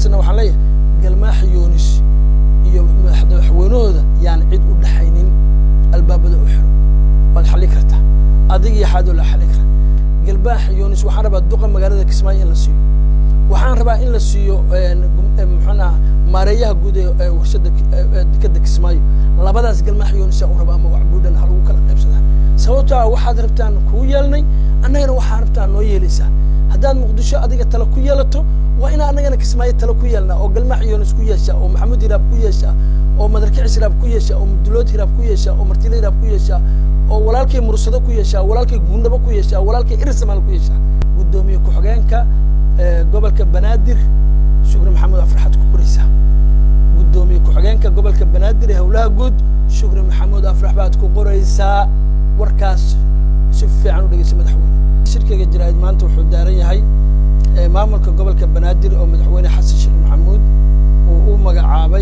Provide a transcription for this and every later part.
xasanna waxaan leeyahay galmaaxa yoonis iyo madaxweynahooda yaan cid u dhaxaynin albaabada u xiro waad xalli kartaa adig iyo xaadoo la xalli kara galbaaxa yoonis waxaan rabaa duqa magaalada kismaayo in la siiyo waxaan rabaa in la siiyo muxuunaha maareeyaha guud ee warshada dekeda kismaayo labadaas galmaaxa yoonis u raba ama waxbuudhan ha lagu kala qaybsadaa sababto ah waxaad rabtaan kuu yeelnay annagana waxaa rabtaan noo yeelaysaa haddaad muqdisho adiga tala ku yeelato waa inaa annagana kismaayo tala ku yeelnaa oo galmaax yoonis ku yeeshaa oo maxamuud hiraab ku yeeshaa oo madarkicis hiraab ku yeeshaa oo mudulood hiraab ku yeeshaa oo martile hiraab ku yeeshaa oo walaalkay mursado ku yeeshaa walaalkay guundhabo ku yeeshaa walaalkay irisamaal ku yeeshaa guddoomiye ku-xigeenka gobolka banaadir shukri maxamuud afraxaad ku qoraysaa guddoomiye ku-xigeenka gobolka banaadir ee howlaha guud shukri maxamuud afrax baad ku qoraysaa warkaas si fiican u dhegeysa madaxweyne shirkiga jaraa'id maanta wuxuu daaran yahay maamulka gobolka banaadir oo madaxweyne xasan sheekh maxamuud uu u magacaabay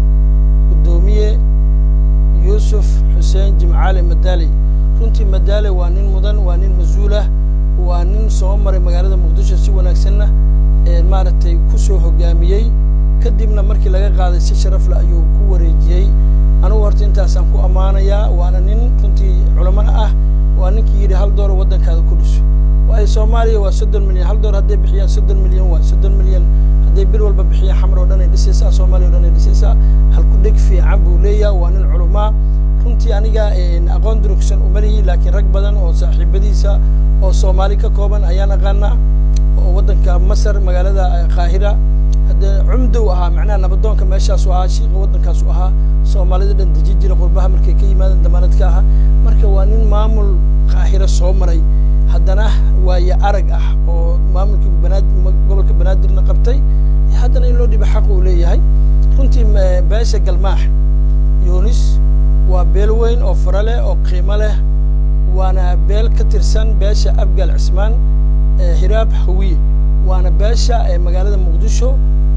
guddoomiye yuusuf xuseen jimcaali madaale runtii madaale waa nin mudan waa nin mas-uulah waa nin soo maray magaalada muqdisho si wanaagsanna maaragtay ku soo hogaamiyey kadibna markii laga qaaday si sharafle ayuu ku wareejiyey anugu horta intaasaan ku ammaanayaa waana nin runtii culamana ah waa ninkii yidhi hal dooro waddankaada ku dhiso waayo soomaaliya waa soddon milyan hal door hadday bixiyaan soddon milyan waa soddon milyan hadday bil walba bixiyaan xamar oo dhan ay dhisaysaa soomaaliya o dhan ay dhisaysaa halku dheg fiican buu leeyaha waa nin culumaa runtii aniga aqoon durugsan uma lihi laakiin rag badan oo saaxiibadiisa oo soomaali ka kooban ayaan aqaanaa oo waddanka masar magaalada qaahira haddee cumdow ahaa macnaha nabadoonka meeshaasu ahaa shiiqa waddankaasu ahaa soomaalida dhan deji jira qurbaha markay ka yimaadeen damaanadka ahaa marka waa nin maamul qaahira soo maray haddana waaye arag ah oo maamulkii banaad gobolka banaadirna qabtay haddana in loo dhiba xaq uu leeyahay runtii beesha galmaax yunis waa beel weyn oo fara leh oo qiimo leh waana beel ka tirsan beesha abgaal cismaan hiraab hawiye waana beesha magaalada muqdisho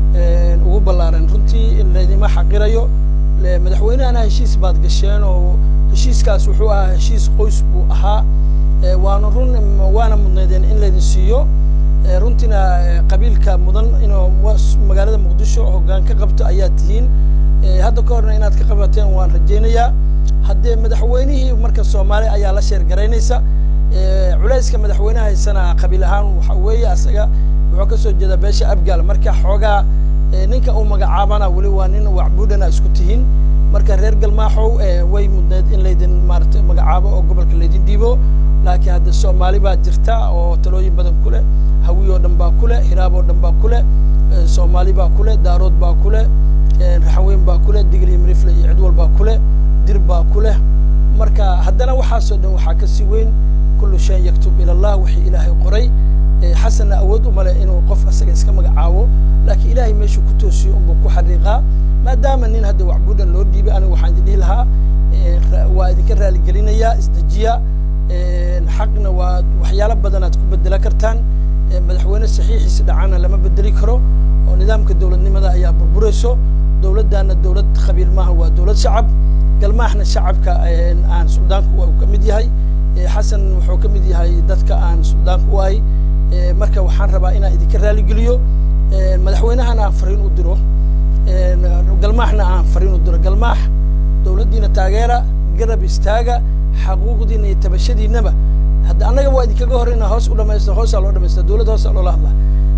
ugu ballaaran runtii laydima xaqirayo madaxweynehana heshiis baad gasheen oo heshiiskaas wuxuu ahaa heshiis qoys buu ahaa waana run waana mudnaydeen in laydin siiyo runtiina qabiilka mudan inuu magaalada muqdisho hoggaan ka qabto ayaad tihiin hadda ka horna inaad ka qabateen waan rajaynayaa haddee madaxweynihii marka soomaali ayaa la sheer garaynaysa culayska madaxweynaha haysana qabiil ahaan waxa weeye asaga wuxuu ka soo jeedaa beesha abgaal marka xoogaa ninka uu magacaabana weli waa nin wacbuudhana isku tihiin marka reer galmaaxow way mudneed in laydin maaragtay magacaabo oo gobolka laydin dhiibo laakiin hadda soomaali baa jirta oo talooyin badan ku leh hawiy oo dhan baa ku leh hiraab oo dhan baa ku leh soomaali baa ku leh daarood baa ku leh raxanweyn baa ku leh digli mirifle iyo cidwal baa ku leh dir baa ku leh marka haddana waxaasoo dhan waxaa ka sii weyn kullu shayn yaktub ila allah wixii ilaahay qoray xasanna awood uma leh inuu qof asaga iska magacaabo laakiin ilaahay meeshuu ku toosiyo unbuu ku xariiqaa maadaama nin hadda waxbuudhan loo dhiibay aniga waxaan idin dhihi lahaa waa idinka raaligelinayaa isdejiya xaqna waa waxyaalo badan aad ku bedela kartaan madaxweyne saxiixiisi dhacana lama bedeli karo oo nidaamka dowladnimada ayaa burburayso dowladdaana dowlad qabiil maaha waa dowlad shacab galmaaxna shacabka aan suldaanku uu ka mid yahay xasan wuxuu ka mid yahay dadka aan suldaanku u ahay marka waxaan rabaa inaan idinka raaligeliyo madaxweynahana aan fariin u diro galmaaxna aan fariin u diro galmaax dowladdiina taageera garab istaaga xaquuqdiina iyo tabashadiinaba hadda annaga waa idinkaga horeyna hoos u dhamaysta hoosaa loo dhamaysta dowladd hoosaa loola hadlaa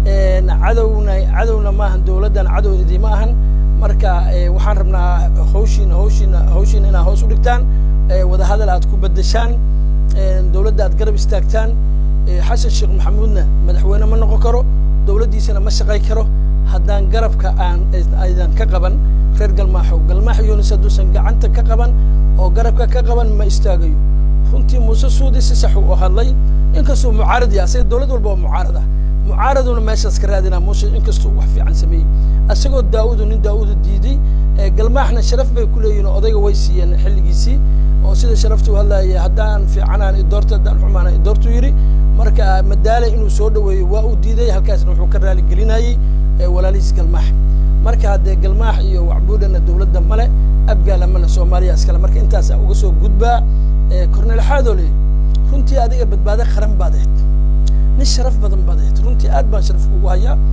cadowna cadowna maahan dowladdan cadow idiima ahan marka waxaan rabnaa hawshiina hawshiina hawshiina inaad hoos u dhigtaan wadahadal aad ku bedeshaan dowladda aad garab istaagtaan xasan sheekh maxamuudna madaxweyne ma noqon karo dowladdiisana ma shaqay karo haddaan garabka aan aydan ka qaban reer galmaaxow galmaax yunis hadduusan gacanta ka qaban oo garabka ka qaban ma istaagayo runtii muuse suudi si sax uu hadlay inkastuu mucaarad yahay asaga dowlad walba waa mucaarad ah mucaaraduna meeshaas ka raadinaa muuse inkastuu wax fiican sameeyey asagoo daa'udu nin daa'udu diiday galmaaxna sharaf bay ku leeyihin oo odayga way siiyeen xilligiisii oo sida sharaftu hadlaaya haddaan fiicanaan idoorta haddaan xumaana idoortu yidhi marka madaale inuu soo dhaweeyo waa uu diiday halkaasna wuxuu ka raali gelinayey walaalihiis galmaax marka haddee galmaax iyo wacbuudhana dowladda male abgaala male soomaaliya iskale marka intaasaa uga soo gudbaa korneel xaadoole runtii adiga badbaado qaran baad ahayd nin sharaf badan baad ahayd runtii aad baan sharaf kugu hayaa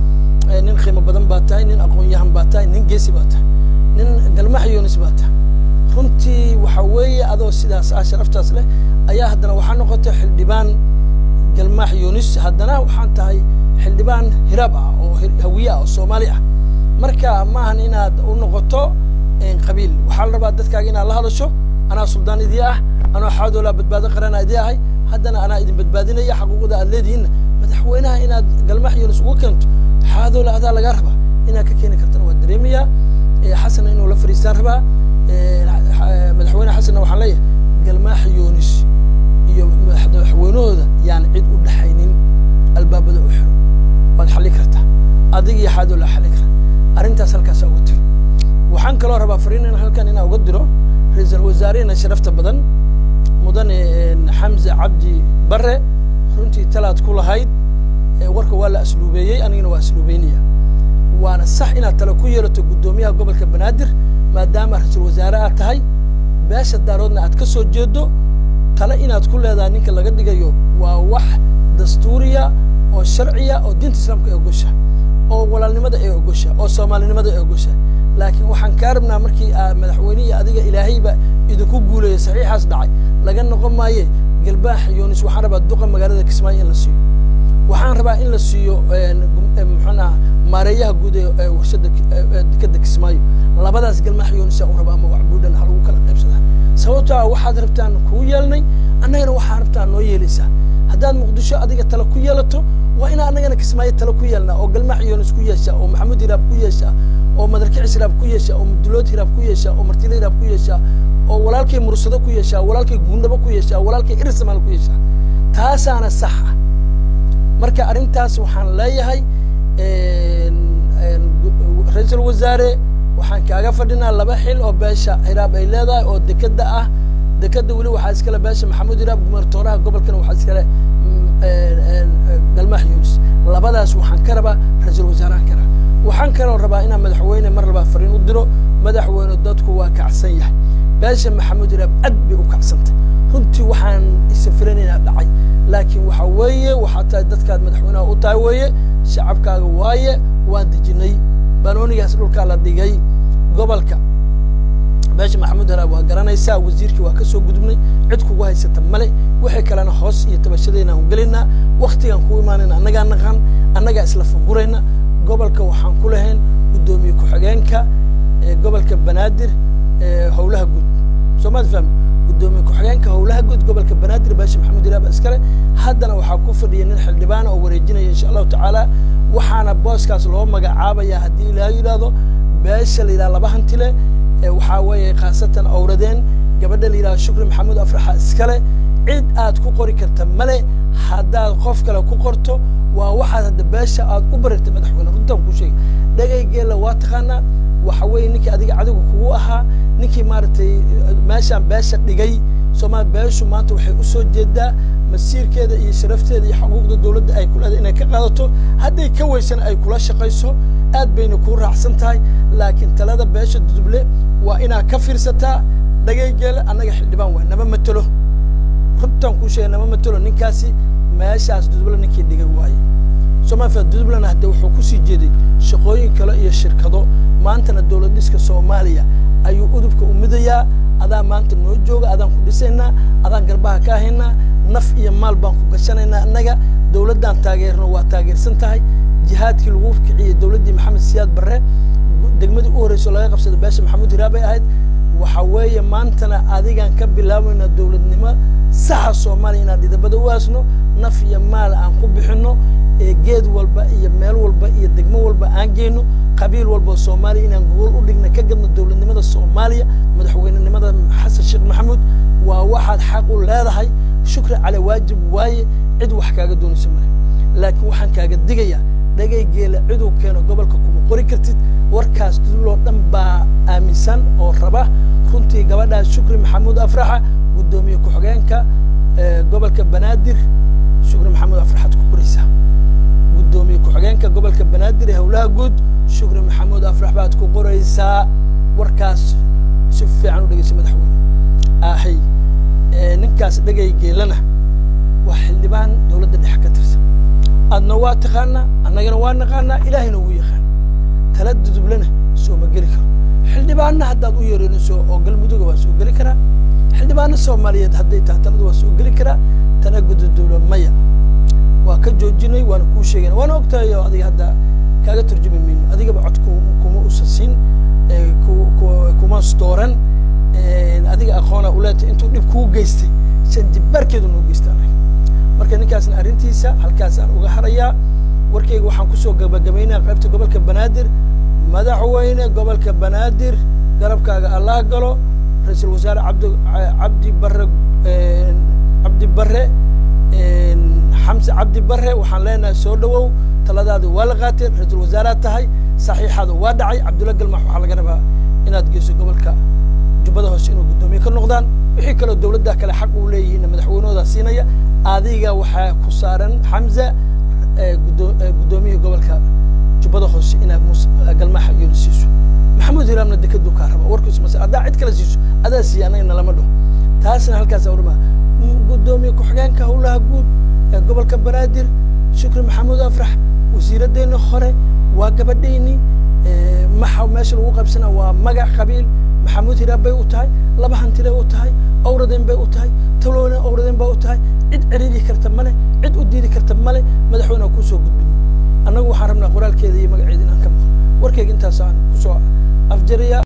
nin qiimo badan baa tahay nin aqoon-yahan baa tahay nin geesi baa tahay nin galmax yunis baa tahay runtii waxa weeye adoo sidaas ah sharaftaas leh ayaa haddana waxaa noqotay xildhibaan galmaax yunis haddana waxaan tahay xildhibaan hiraab ah oo hawiye ah oo soomaali ah marka maahan inaad u noqoto qabiil waxaa la rabaa dadkaaga inaad la hadasho anaa suldaan idii ah anoo xaadoolaa badbaado qarana idii ahay haddana anaa idin badbaadinaya xaquuqda aad leedihiinna madaxweynaha inaad galmaax yunis ugu keento xaadoola adaa lagaa rabaa inaad ka keeni kartana waa dareemayaa xasanna inuu la fariistaan rabaa madaxweyne xasanna waxaan leeyahay galmaax yunis iyo madaxweynahooda yaan cid u dhaxaynin albaabada u xiro waad xalli kartaa adig iyo xaadoola xalli kara arrintaas halkaasa uga tiro waxaan kaloo rabaa fariin in halkan inaa uga diro ra-iisul wasaarehena sharafta badan mudane xamse cabdi bare runtii talaad ku lahayd warka waa la asluubeeyey anigana waa asluubeynaya waana sax inaad tale ku yeelato guddoomiyaha gobolka banaadir maadaama ra-iisul wasaare aad tahay beesha daaroodna aad ka soo jeedo tale inaad ku leedahay ninka laga dhigayo waa wax dastuuriya oo sharciya oo diinta islaamka ee ogosha oo walaalnimada ee ogosha oo soomaalinimada ee ogosha laakiin waxaan kaa rabnaa markii madaxweynihii adiga ilaahayba idinku guuleeya saxiixaas dhacay laga noqon maaye galbaax yunis waxaan rabaa duqa magaalada kismaayo in la siiyo waxaan rabaa in la siiyo muxuunaha maareeyaha guud ee warshada dekeda kismaayo labadaas galmaax yuunisa u raba ama wax buudhan ha lagu kala qaybsadaa sababto ah waxaad rabtaan kuu yeelnay annagana waxaa rabtaan noo yeelaysaa haddaad muqdisho adiga tale ku yeelato waa inaa annagana kismaayo tale ku yeelnaa oo galmaax yuunis ku yeeshaa oo maxamuud hiraab ku yeeshaa oo madarkicis hiraab ku yeeshaa oo mudulood hiraab ku yeeshaa oo martile hiraab ku yeeshaa oo walaalkay mursado ku yeeshaa walaalkay guundhabo ku yeeshaa walaalkay irisamaal ku yeeshaa taasaana sax ah marka arrintaas waxaan leeyahay ra-iisul wasaare waxaan kaaga fadhinaa laba xil oo beesha hiraab ay leedahay oo dekeda ah dekeda weli waxaa iskale beesha maxamuud hiraab gumartooraha gobolkana waxaa iskale galmaax yunis labadaas waxaan ka rabaa ra-iisul wasaarahan ka rabaa waxaan kaloo rabaa inaan madaxweyne mar labaa fariin u diro madaxweyne dadku waa kacsan yahay beesha maxamuud hiraab aad bay u kacsantay runtii waxaan isafiranaynaa dhacay laakiin waxa weeye waxaa tahay dadkaad madaxweynaha u tahay weeye shacabkaaga waaye waan dejinay banoonigaas dhulkaa la dhigay gobolka beesha maxamuud haraab waa garanaysaa wasiirkii waa ka soo gudubnay cid kugu haysata male wixii kalena hoos iyo tabashadayna aan gelaynaa waktigaan ku imaanayna annagaa naqan annagaa isla fugurayna gobolka waxaan ku lahayn guddoomiye ku-xigeenka gobolka banaadir howlaha guud soomaad fahmi guddoomiye ku-xigeenka howlaha guud gobolka banaadir beesha maxamuud hiraab iskale haddana waxaa ku fadhiya nin xildhibaana oo wareejinaya insha allahu tacaala waxaana booskaas loo magacaabaya haddii ilaaha yidhaahdo beesha la yidhaha laba hantile waxaa weeye khaasatan awradeen gabadha la yidhahdo shukri maxamuud afraxa iskale cid aad ku qori karta male haddaad qof kale ku qorto waa waxaad hadda beesha aad u barirtay madaxweyne runtaan kuu sheegay dhegaygeela waa taqaanaa waxa weeye ninkii adiga cadigu kugu ahaa ninkii maaragtay meeshaan beesha dhigay soomaali beeshu maanta waxay u soo jeedaa masiirkeeda iyo sharafteeda iyo xuquuqda dowladda ay kuleedahay inay ka qaadato hadday ka weysana ay kula shaqayso aad bayna kuu raacsan tahay laakiin talada beesha duduble waa inaad ka fiirsataa dhagaygeela annaga xildhibaan waay nama matelo runtaan kuu sheegay nama matelo ninkaasi meeshaas duduble ninkii dhigay waaye soomaalia dudublena hadde wuxuu kusii jeeday shaqooyin kale iyo shirkado maantana dowlad dhiska soomaaliya ayuu udubka u midayaa adaa maanta noo jooga adaan ku dhisaynaa adaan garbaha ka ahaynaa naf iyo maal baan ku gashanaynaa annaga dowladdaan taageerno waa taageersan tahay jihaadkii lagu kiciyey dowladdii maxamed siyaad barre degmadii u horreyso laga qabsada beesha maxamuud hiraab ay ahayd waxa weeye maantana adigaan ka bilaabaynaa dowladnimo saxa soomaaliya inaan dhidabada u aasno naf iyo maal aan ku bixinno ee geed walba iyo meel walba iyo degmo walba aan geyno qabiil walba oo soomaaliya inaan gogol u dhigna ka gadno dowladnimada soomaaliya madaxweynenimada xasan sheekh maxamuud waa waxaad xaq u leedahay shukri cale waajib waaye cid wax kaaga doonayso male laakiin waxaan kaaga digayaa dhagaygeela ciduu keeno gobolka kuma qori kartid warkaas duduloo dhan baa aaminsan oo raba runtii gabadhaas shukri maxamuud afraxa guddoomiye ku-xigeenka gobolka banaadir shukri maxamuud afraxaad ku qoraysaa guddoomiye ku-xigeenka gobolka banaadir ee howlaha guud shukri maxamuud afrax baad ku qoraysaa warkaas si fiican u dhegeysa madaxweyne ahay ninkaas dhegay geelana waa xildhibaan dowladda dhexe ka tirsan adna waa taqaanaa annagana waa naqaanaa ilaahayna wuu yaqaan tala dudublana sooma geli karo xildhibaanna haddaad u yeerinayso oo galmuduga waa soo geli karaa xildhibaano soomaaliyeed hadday tahay talada waa soo geli karaa tana gududubla maya waa ka joojinay waana kuu sheegayna waana ogtahay oo adiga hadda kaaga turjumi mayno adigaba cod kuma usan siin kuma dooran adiga aqoona uleeta intuu dhib kuu geystay shan jibbaarkeedu noo geystaa marka ninkaasna arrintiisa halkaasaan uga harayaa warkayga waxaan kusoo gabagabaynaya qaybta gobolka banaadir madaxweyne gobolka banaadir garabkaaga allah galo ra-iisul wasaare cabdi cabdi barre cabdi barre xamse cabdi barre waxaan leenahay soo dhawow taladaadi waa la qaatee ra-iisul wasaaraad tahay saxiixaada waa dhacay cabdulla galmax waxaa laga rabaa inaad geyso gobolka jubbada hoose inuu guddoomiye ka noqdaan wixii kaloo dawladda kale xaq uu leeyihiinna madaxweynahoodaa siinaya adiga waxaa ku saaran xamza guddoomiyaha gobolka jubbada hoose inaad galmaxa iyona siiso maxamuud hiraamna dekaduu kaa raba warkiis mase haddaa cid kale siiso adaa siiya annaga nalama dhaho taasna halkaas warma guddoomiye ku-xigeenka howlaha guud ee gobolka banaadir shukri maxamuud afrax wasiiraddeena hore waa gabadhayni maxa meesha lagu qaybsana waa magac qabiil maxamuud hiraab bay u tahay laba hantiray u tahay owradeen bay u tahay talowna owradeen baa u tahay cid ciriiri karta male cid u diidi karta male madaxweyne kusoo gudbin annagu waxaan rabnaa qoraalkeeda iyo magaceeda inaan ka maqlo warkayga intaasaan kusoo afjariyaa